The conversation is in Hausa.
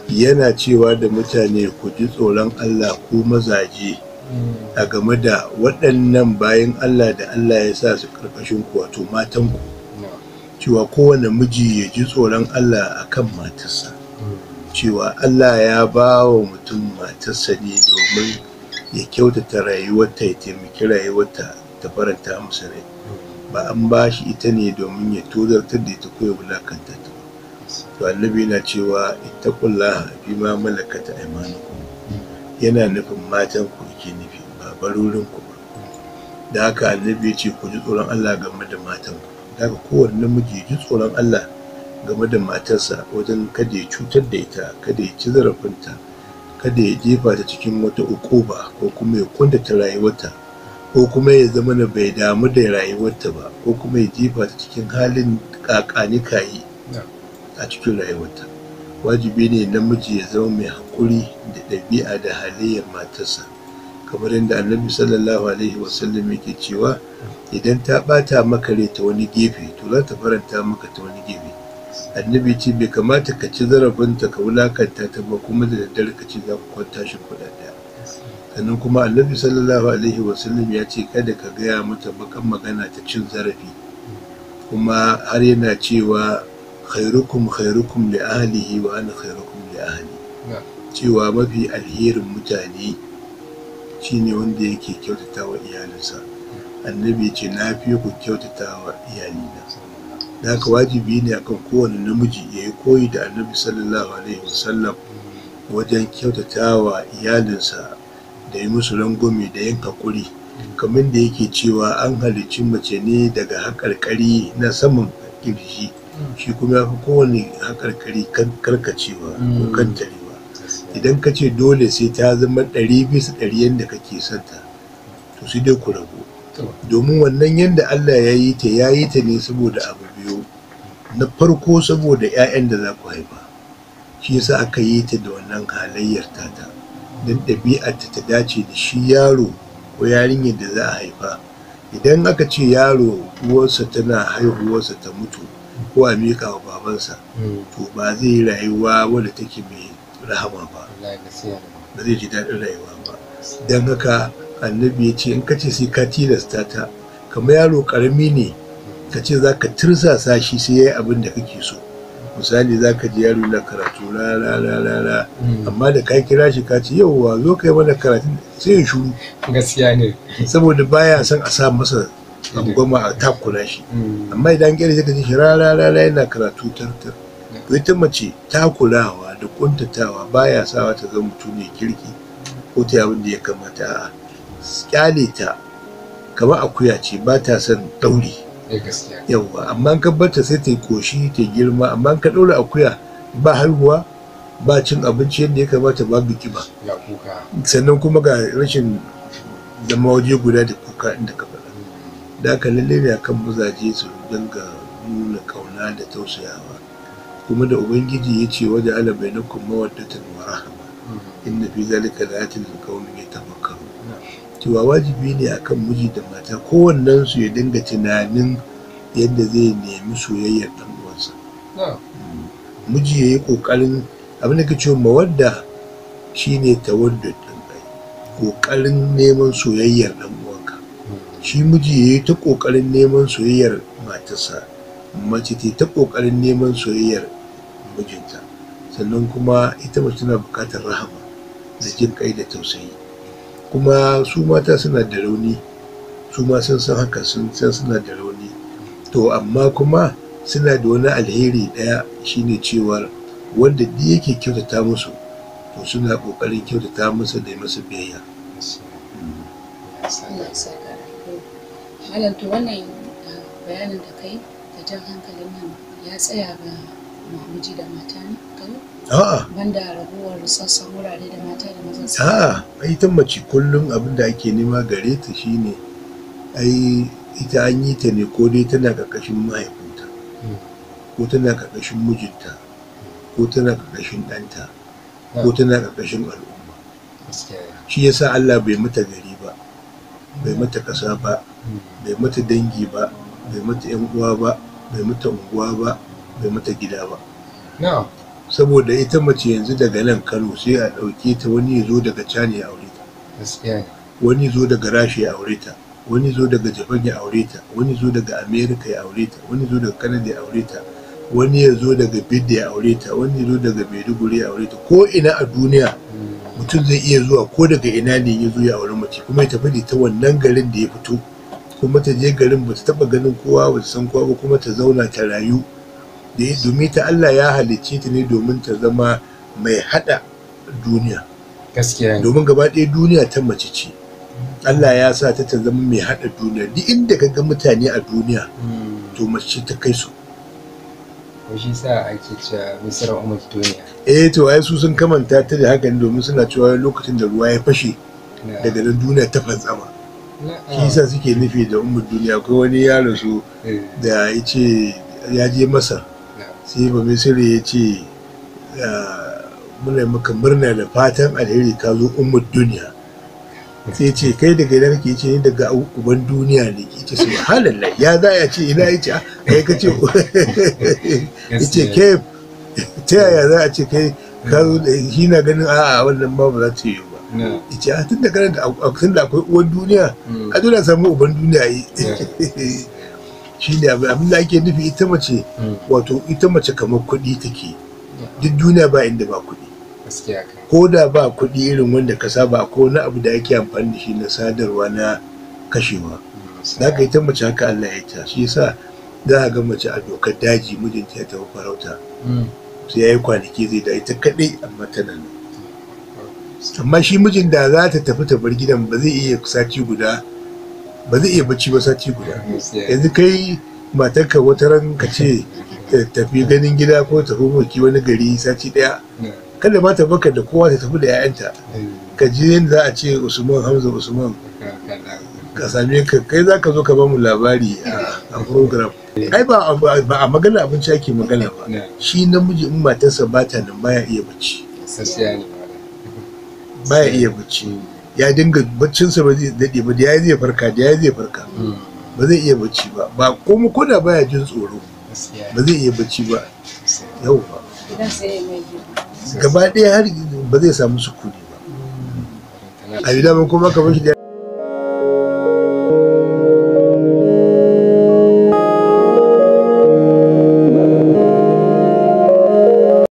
yana cewa da mutane ku ji tsoron Allah ku mazaje a game da waɗannan bayan Allah da Allah ya sa su ƙarƙashin ku wato matanku cewa kowane miji ya ji tsoron Allah a kan matarsa cewa Allah ya ba wa mutum matarsa ne domin ya kyautata rayuwarta ya taimaki rayuwarta ta faranta masa rai ba an ba shi ita ne domin ya tozartar da ita ko ya wulakanta ta ba to annabi yana cewa ittaqullaha bima malakata aymanukum yana nufin matan ku yake nufi ba barorin ku ba da haka annabi ya ce ku ji tsoron Allah game da matan ku da haka kowane namiji ya ji tsoron Allah game da matarsa wajen kada ya cutar da ita kada ya ci zarafinta kada ya jefa ta cikin wata ukuba ko kuma ya kuntata rayuwarta ko kuma ya zama na bai damu da rayuwarta ba ko kuma ya jefa ta cikin halin kakani kayi a cikin rayuwarta wajibi ne namiji ya zama mai haƙuri da ɗabi'a da halayyar matarsa kamar yadda annabi sallallahu alaihi wasallam yake cewa idan ta ɓata maka rai ta wani gefe to za ta faranta maka ta wani gefe annabi ce bai kamata ka ci zarafinta ka wulakanta ta ba kuma da daddare ka ce za ku kwanta shi kuɗa ɗaya sannan kuma annabi sallallahu alaihi wasallam ya ce kada ka gaya mata bakan magana ta cin zarafi kuma har yana cewa khairukum khairukum li ahlihi wa ana khairukum li ahli cewa mafi alherin mutane shine wanda yake kyautata wa iyalinsa annabi ya ce na fi ku kyautata wa iyalina da haka wajibi ne akan kowane namiji ya yi koyi da annabi sallallahu alaihi wasallam wajen kyautata wa iyalinsa da yi musu rangwame da yin haƙuri kamar da yake cewa an halicci mace ne daga haƙarƙari na saman ƙirji shi kuma ya fi kowane haƙarƙari karkacewa ko kantarewa idan ka ce dole sai ta zama ɗari bisa ɗari yadda kake santa to sai dai ku rabu domin wannan yadda Allah ya yi ta ya yi ta ne saboda abu biyu na farko saboda 'ya'yan da za ku haifa shi yasa aka yi ta da wannan halayyar tata don ɗabi'arta ta dace da shi yaro ko yarinyar da za a haifa idan aka ce yaro uwarsa tana haihuwarsa ta mutu ko a miƙa wa babansa to ba zai yi rayuwa wadda take mai rahama ba ba zai ji daɗin rayuwa ba don haka annabi ya ce in ka ce sai ka tilasta ta kamar yaro ƙarami ne ka ce za ka tirsasa shi sai ya yi abin da kake so misali za ka ji yaro na karatu la la la la la amma da ka kira shi ka ce yauwa zo ka yi mana karatu sai ya shuru gaskiya ne saboda baya son a sa masa goma a takura shi amma idan kira sai ka ji shi la la la la yana karatu tartar to ita mace takurawa da kuntatawa baya sawa ta zama mutum ne kirki ko ta abin da ya kamata a'a kyale ta kamar akuya ce ba ta son ɗauri yauwa amma ka barta sai ta yi koshi ta girma amma ka ɗaura akuya ba haihuwa ba cin abinci yadda ya kamata ba biki ba sannan kuma ga rashin zama waje guda da kuka inda ka faɗa da aka lalle ne akan mazaje su dinga nuna kauna da tausayawa kuma da ubangiji ya ce waje ala bainakum mawaddatan wa rahama inna fi zalika laayatin liqaumin yatafakkarun cewa wajibi ne akan miji da mata kowannen su ya dinga tunanin yadda zai nemi soyayyar dan uwansa miji ya yi kokarin abin da ke cewa mawadda shine tawaddud din kai kokarin neman soyayyar dan uwanka shi miji ya yi ta kokarin neman soyayyar matarsa mace ta ta kokarin neman soyayyar mijinta sannan kuma ita mace tana bukatar rahama da jin kai da tausayi kuma su mata suna da rauni su ma sun san haka sun san suna da rauni to amma kuma suna da wani alheri ɗaya shine cewar wanda duk yake kyautata musu to suna ƙoƙarin kyautata masa da masa biyayya Malam to wannan bayanin da kai da jan hankalin nan ya tsaya ga miji da mata ne kai? A'a. Banda rabuwar sassan wurare da mata da maza su. A'a, ai ta mace kullum abin da ake nema gare ta shine ai ita an yi ta ne ko dai tana ƙarƙashin mahaifinta ko tana ƙarƙashin mijinta ko tana ƙarƙashin ɗanta ko tana ƙarƙashin al'umma shi yasa Allah bai mata gari ba bai mata ƙasa ba bai mata dangi ba bai mata yan uwa ba bai mata unguwa ba bai mata gida ba saboda ita mace yanzu daga nan kano sai a ɗauke ta wani ya zo daga cani ya aure ta gaskiya ne wani zo daga rasha ya aure ta wani zo daga japan ya aure ta wani zo daga america ya aure ta wani zo daga canada ya aure ta wani ya zo daga bidda ya aure ta wani ya zo daga maiduguri ya aure ta ko ina a duniya mutum zai iya zuwa ko daga ina ne ya zo ya aure mace kuma ya tafi da ta wannan garin da ya fito kuma ta je garin ba ta taba ganin kowa ba ta san kowa ba kuma ta zauna ta rayu da ya- domin ta Allah ya halicce ta ne domin ta zama mai hada duniya gaskiya ne domin gaba ɗaya duniya ta mace ce Allah ya sa ta ta zama mai hada duniya duk inda ka ga mutane a duniya to mace ta kai su ko shi sa ake cewa misra umar duniya eh to ai su sun kamanta ta da hakan domin suna cewa lokacin da ruwa ya fashe daga nan duniya ta fantsama shi yasa suke nufi da ummul duniya ko wani yaro su da ya ce ya je masa sai ba misiri ya ce ah, muna maka murna da fatan alheri ka zo ummul duniya sai ya ce kai daga ina kake ce ni daga uban duniya ne ke ce subhanallah ya za ya ce ina ya ce ah, kai ka ce ya ce ke ta yaya za a ce kai ka zo da shi na ganin a'a wannan ma ba za ta yi ba ya ce a tun da ganin da tun da akwai uwan duniya a dole a samu uban duniya yi shi ne abin abin da ake nufi ita mace wato ita mace kamar kuɗi take duk duniya ba inda ba kuɗi gaskiya kan ko da ba kuɗi irin wanda ka saba ko wani abu da ake amfani da shi na sadarwa na kashewa za ka ita mace haka Allah ya ta shi yasa za a ga mace a dokar daji mijinta ya tafi farauta sai ya yi kwanaki zai da ita kaɗai amma tana nan amma shi mijin da za ta tafi ta bar gidan ba zai iya sati guda ba zai iya bacci ba sati guda yanzu kai matarka wata ran ka ce ta tafi ganin gida ko tafi maki wani gari sati daya kada ma ta baka da kowa ta tafi da 'ya'yanta ka ji yadda za a ce usman hamza usman ka same ka kai za ka zo ka ba mu labari a- a program ai ba a- ba a magana abinci ake magana ba shi namiji in matarsa ba ta nan baya iya bacci gaskiya ne baya iya bacci ya dinga baccinsa ba zai daɗe ba da ya zai farka da ya zai farka ba zai iya bacci ba ba kuma koda baya jin tsoro gaskiya ba zai iya bacci ba yau ba Gidan sai ya mai girma. gaba ɗaya har ba zai samu sukuni ba a gida ba kuma kamar shi da